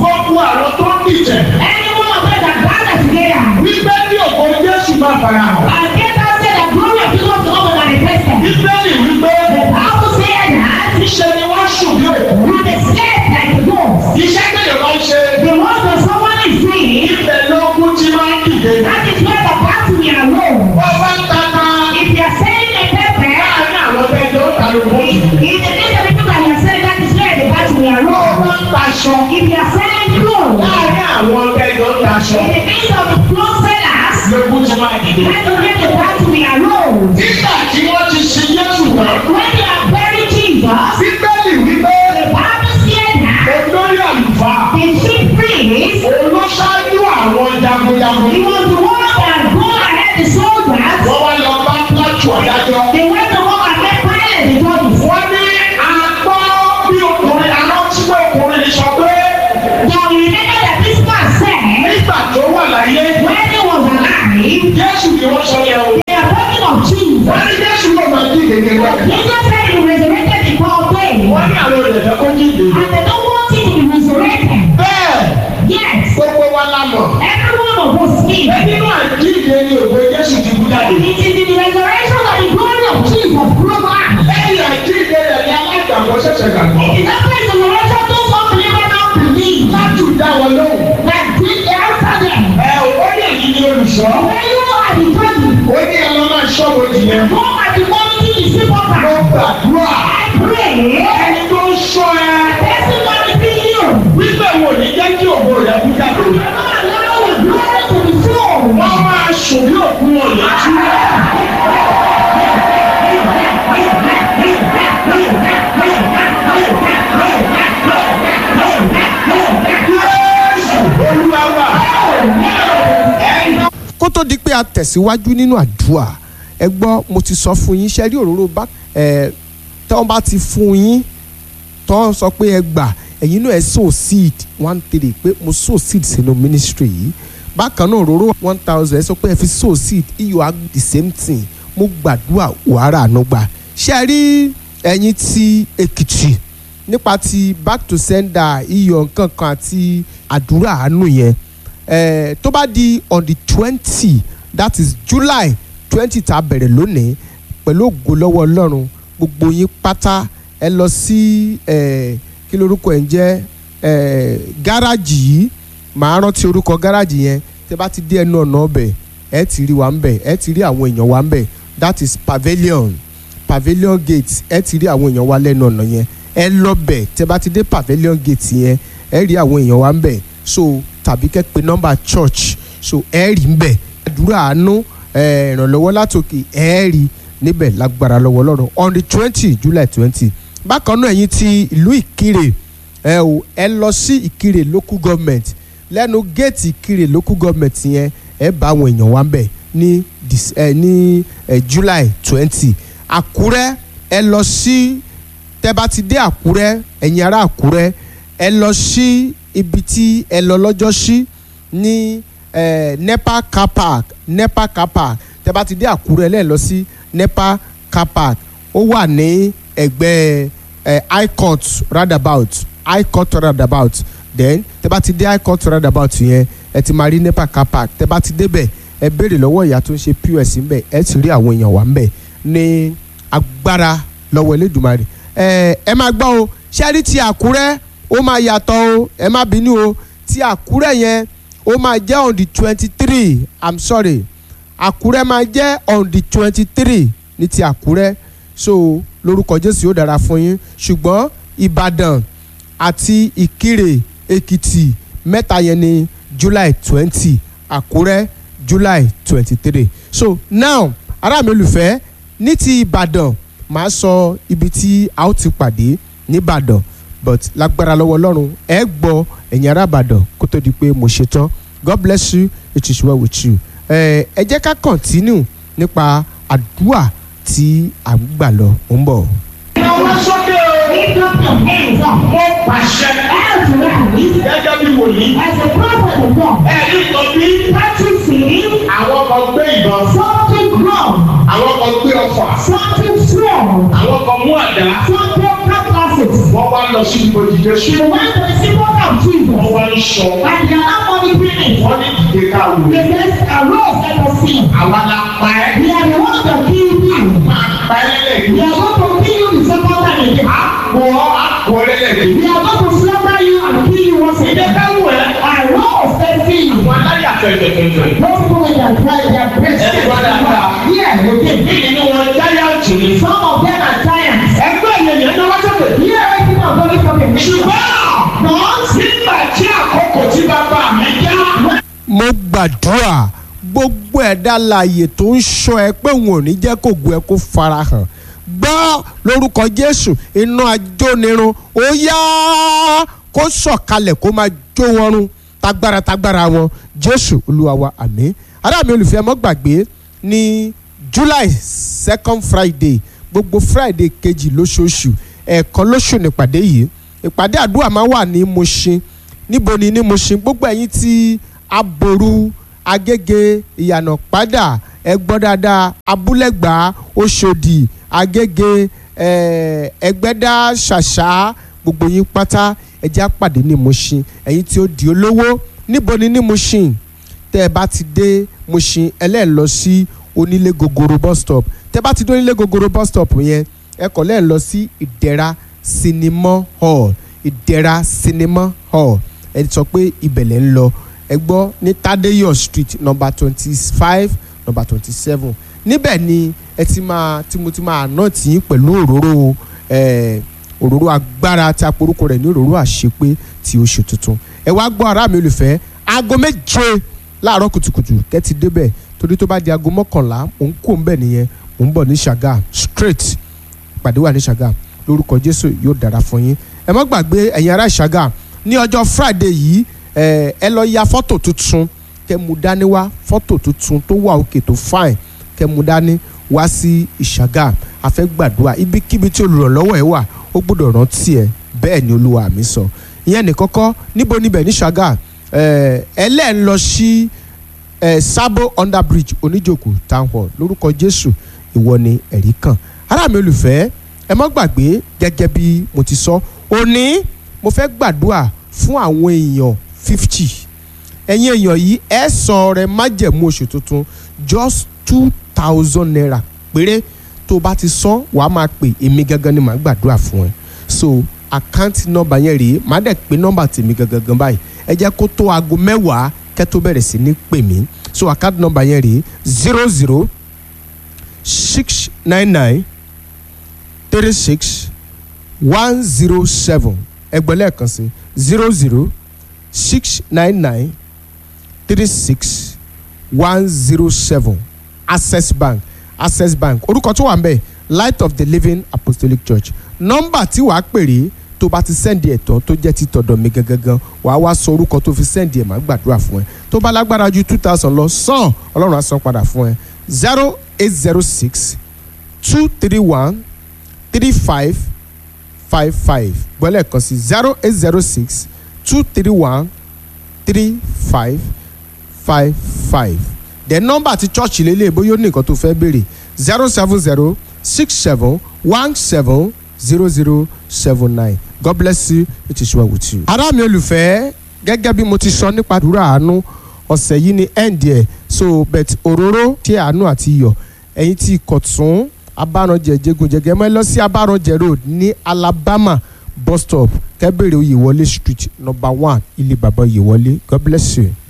gbogbo àwọn tó ń dìtẹ̀ Any one of them that gathered together. wípé ní òkò Jésù máa fara hàn. And get out said the glory of Jesus will come manifested. Bíbélì wípé The Bible said that iṣẹ́ ni wọ́n sùn bí òkú. when they slept like the ghost, Iṣẹ́ tẹ̀lé máa ń ṣe the ones that someone is doing, ibẹ̀ lógún tí máa ń dìde. that is where the battle we are alone. Wọ́n wá ń tata If you are selling a pepper, láàárín àwọn ẹgbẹ́ ó ta ló bó jù. in the case of the people that you are selling, that is where the battle we are Wọ́n alone. wá ń taṣọ If you are selling clothes, láàárín àwọn ẹgbẹ́ ó taṣọ. in the case of the clothes sellers, Lógún tí máa dìde. that is where the battle we are alone. Nígbà tí wọ́n ti sin Jésù tán, When you are buried Jesus, Bíbélì wípé the Bible said that olórí àlùfáà the chief priest òun ló ṣáájú àwọn jagunjagun. He was the one that go ahead the soldiers. Wọ́n wá lọ bá Pílátù ọ̀dájọ́. They went to go and make Pilate the judges. Wọ́n ní àgbọ́ bí ọkùnrin aránsíwò ọkùnrin sọ pé Now you remember that this man said nígbà tó wà láyé when he was alive, Jésù ni wọ́n sọ yẹn o. they are talking of Jesus. Wọ́n ní Jésù ló máa jí ìdèkè lọ. Jesus said he resurrected the power day. Wọ́n ní àwọn olùdẹ̀fẹ́ kó jí ìdèkè. And they don't want him to be resurrected. Bẹ́ẹ̀ Yes, gbogbo wa la mọ̀. every one of us is. Nínú àjíǹde ni òwe Jésù ti kú jáde. It is in the resurrection of the glory of Jesus broke out. Lẹ́yìn àjíǹde rẹ̀ ni alágbàgbọ́ ṣẹ̀ṣẹ̀ gbàgbọ́. It is after the resurrection those who believe now believe. Látù dá wọn lóhùn. That did answer them. Ẹ ò ó yẹ yìí ni olùṣọ́. When you are the judges, Ó ní ẹ lọ máa ṣọ́ bojì yẹn. Go at the morning to see what Mo I gbàdúrà. pray. Ẹni tó ń ṣọ́ ẹ. Testimony be you. Wípé wo ní jẹ́ kí ògo rẹ̀ kú jáde. Not allow the glory to be shown. Wọ́n máa sùn bí òkú wọn lójú. Jésù Olúwa wa. Ẹ̀yin kó tó di pé a tẹ̀síwájú nínú àdúrà ẹ gbọ́ mo ti sọ fún yín ṣe rí òróró bá ẹ tọ́ bá ti fún yín tọ́ sọ pé ẹ gbà ẹ̀yin náà ẹ sow seed one three pé mo sow seed sínú ministry yìí bákan náà òróró one thousand ẹ sọ pé ẹ fi sow seed iyọ̀ á the same thing mo gbàdúrà wàhálà àánú gbà ṣe rí ẹ̀yin ti Èkìtì nípa ti back to sender iyọ̀ nǹkan kan àti àdúrà àánú yẹn eh, tó bá di on the twenty that is July twenty tá a bẹ̀rẹ̀ lónìí pẹ̀lú ògo lọ́wọ́ Ọlọ́run gbogbo yín pátá ẹ lọ sí eh, kí lorúkọ ẹ̀ ń jẹ́ eh, gáràjì yìí màá rántí orúkọ gáràjì yẹn tẹ bá ti dé ẹnu ọ̀nà ọbẹ̀ ẹ ti rí wa ń bẹ̀ ẹ ti rí àwọn èèyàn wa ń bẹ̀ that is pavilion pavilion gate ẹ ti rí àwọn èèyàn wa lẹ́nu ọ̀nà yẹn ẹ lọ bẹ̀ tẹ bá ti dé pavilion gate yẹn ẹ rí àwọn èèyàn wa ń bẹ̀ so tàbí kẹ́ pe nọ́mbà church so ẹ rí ń bẹ̀ àdúrà àánú ẹ, ìrànlọ́wọ́ látòkè ẹ rí níbẹ̀ lágbára lọ́wọ́ Ọlọ́run on the twenty July twenty bákan náà ẹ̀yin ti ìlú Ìkirè ẹ o ẹ lọ sí Ìkirè local government lẹ́nu géètì Ìkirè local government yẹn ẹ bá àwọn èèyàn wa ń bẹ̀ ní dis- ẹ, ní ẹ, July twenty Àkúrẹ́ ẹ lọ sí tẹ́ bá ti dé Àkúrẹ́ ẹ̀yin ará Àkúrẹ́ ẹ lọ sí ibi tí ẹ lọ lọ́jọ́ sí ní eh, nepa car park nepa car park tẹ́ bá ti dé Àkúrẹ́ lẹ́ẹ̀ lọ sí nepa car park ó wà ní ẹ̀gbẹ́ eh, high court roundabout high court roundabout then tẹ́ bá ti dé high court roundabout yẹn ẹ ti máa rí nepa car park tẹ́ bá ti débẹ̀ ẹ béèrè lọ́wọ́ ìyá tó ń ṣe pos ńbẹ̀ ẹ ti rí àwọn èèyàn wà ńbẹ̀ ní agbára lọ́wọ́ Elédùmarè ẹ ẹ máa gbọ́ o ṣẹ́rí ti Àkúrẹ́ ó máa yàtọ̀ o ẹ má bínú o ti Àkúrẹ́ yẹn ó máa jẹ́ on the twenty three i'm sorry Àkúrẹ́ máa jẹ́ on the twenty three ní ti Àkúrẹ́ so lórúkọ Jésù yóò dára fún yín ṣùgbọ́n Ìbàdàn àti Ìkirè Èkìtì mẹ́ta yẹn ní July twenty Àkúrẹ́ July twenty three so now ará mi olùfẹ́ ní ti Ìbàdàn màá sọ ibi tí a ó ti pàdé nìbàdàn but lágbára lọ́wọ́ ọlọ́run ẹ gbọ́ ẹ̀yin ará ìbàdàn kó tó di pé mo ṣe tán god bless you it is well with you ẹ ẹ jẹ́ ká continue nípa àdúrà tí à ń gbà lọ ó ń bọ̀. Ìnáwó sókè o. Lift up your hands up. Mo pàṣẹ As rise gẹ́gẹ́ bí wòlíì. as a prophet of God. Ẹ̀rí kan bí Practicing àwọn kan gbé ìbọn. something wrong, Àwọn kan gbé ọfà. something strong, Àwọn kan mú àdá. something cutlasses. Wọ́n wá lọ sí ibojì Jésù. The one to the symbol of Jesus. Wọ́n wá ń aṣọ. and they are not money clinic. wọ́n ní dìde ká wò. They say, arose let us see. àwa la pa ẹ́. We are the ones that kill you. máa pa ẹ́ lẹ́lẹ́gbẹ̀ẹ́. We are going to kill you the second time again. àpò àpò lẹ́lẹ́gbẹ̀ẹ́. We are going to slaughter you and kill you once ìdè again. ká wò ẹ́. Arose let us see. àwọn aláyà fẹ̀fẹ̀fẹ̀fẹ̀. Those people with their pride, their breast. Ẹ gbọ́ dáadáa. Yeah, okay. bí nínú wọn jáyàǹtì ni. Some of them are giants. ẹgbẹ́ yẹn yẹn ní wọ́n sọ̀rọ̀. Here, everything I'm going to talk about. ṣùgbọ́n nígbà tí àkókò tí bàbá mi já. mo gbàdúrà gbogbo ẹ̀dá láàyè tó ń ṣọ́ ẹ pé òun ò ní jẹ́ kó gu ẹ kó farahàn gbọ́ lórúkọ jésù iná ajónirun ó yá kó sọ̀kalẹ̀ kó máa jó wọn run tagbára tagbára wọn jésù olúwa wa àmín ará mi olùfẹ́ mọ́ gbàgbé ní july second friday gbogbo friday kejì lóṣooṣù ẹ̀ẹ̀kan lóṣù nípàdé yìí ìpàdé àdúrà máa wà ní Mushin níbo ni ní Mushin gbogbo ẹ̀yin tí aboru agége ìyànà padà ẹgbọ́n dáadáa abúlẹ̀gbá oṣòdì agége eh, ẹgbẹ́dá ṣàṣà gbogbo yín pátá ẹjẹ́ àpàdé ní Mushin ẹ̀yin tí ó di olówó níbo ni ní Mushin tẹ́ ẹ bá ti dé Mushin ẹlẹ́ẹ̀ lọ sí onílé gogoro bus stop tẹ́ ẹ bá ti dé onílé gogoro bus stop yẹn ẹ kọ̀ lẹ́ẹ̀ lọ sí ìdẹ̀ra cinema hall ìdẹ̀ra cinema hall ẹ sọ pé ibẹ̀lẹ̀ ń lọ ẹ gbọ́ ní Tadeyo street number twenty five number twenty seven níbẹ̀ ni ẹ ti máa tí mo ti máa ná tì í pẹ̀lú òróró eh, òróró agbára tí a porúkọ rẹ̀ ní òróró àṣepé ti oṣù tuntun ẹ wá gbọ́ ará mi olùfẹ́ aago méje láàárọ̀ kùtùkùtù kẹ́tì débẹ̀ torí tó bá di aago mọ́kànlá mò ń kó ń bẹ̀ nìyẹn mò ń bọ̀ ní Ṣàgá straight ìpàdé wà ní Ṣàgá lórúkọ Jésù yóò dára fún yín ẹ má gbàgbé ẹ̀yin ará Ṣàgá ní ọjọ́ Friday yìí ẹ ẹ lọ ya fọ́tò tuntun kẹ́ mú dání wá fọ́tò tuntun tó wà òkè tó fine kẹ́ mú dání wá sí Ìṣàgá a fẹ́ gbàdúrà ibikíbi tí olùrànlọ́wọ́ ẹ wà ó gbọ́dọ̀ rántí ẹ bẹ́ẹ̀ ni Olúwa mi sọ ìyẹn ní kọ́kọ́ níbo níbẹ̀ ní Ṣàgá ẹ ẹ lẹ́ẹ̀ ń lọ sí ẹ Sabo under bridge oníjòkó town hall lórúkọ Jésù ìwọ ni ẹ̀rí kan ará mi olùfẹ́ ẹ má gbàgbé gẹ́gẹ́ bí mo ti sọ òní mo fẹ́ gbàdúrà fún àwọn èèyàn fifty ẹ̀yin èèyàn yìí ẹ san ọrẹ májẹ̀mú oṣù tuntun just two thousand naira péré tó bá ti san wàá máa pè èmi gangan ni màá gbàdúrà fún ẹ so àkáǹtì nọ́mbà yẹn rèé màá dẹ̀ pé nọ́mbà tèmi gangan báyìí ẹ jẹ́ kó tó aago mẹ́wàá kẹ́ tó bẹ̀rẹ̀ sí ní pè mí so àkáǹtì nọ́mbà yẹn rèé zero zero six nine nine three six one zero seven ẹgbẹ́ lẹ́ẹ̀kan sí zero zero six nine nine three six one zero seven access bank access bank orúkọ tó wà ń bẹ̀ light of the living apostolic church nọ́mbà tí wàá pèrè tó bá ti sẹ́ndì ẹ̀tọ́ tó jẹ́ ti tọ̀dọ̀ mi gangan wàá wá sọ orúkọ tó fi sẹ́ndì ẹ̀ máa gbàdúrà fún ẹ tó bá lágbára ju two thousand lọ sàn ọlọ́run á san padà fún ẹ zero eight zero six two three one three five five five gbọ́lẹ̀ kan sí zero eight zero six two three one three five five five then nọ́mbà ti church lélẹ̀ bóyá ó ní nǹkan tó fẹ́ béèrè zero seven zero six seven one seven zero zero seven nine God bless you it is well with you. ará mi olùfẹ́ gẹ́gẹ́ bí mo ti sọ nípa àdúrà àánú ọ̀sẹ̀ yìí ni end ẹ̀ so bet òróró tí àánú àti iyọ̀ ẹ̀yin tí kọ̀tún abáranjẹ jẹgúnjẹgẹ mọ́ ẹ lọ sí abáranjẹ road ní Alabama bus stop kẹ́bẹ̀rẹ̀ oyèwọlé street number one ilé bàbá oyèwọlé God bless you.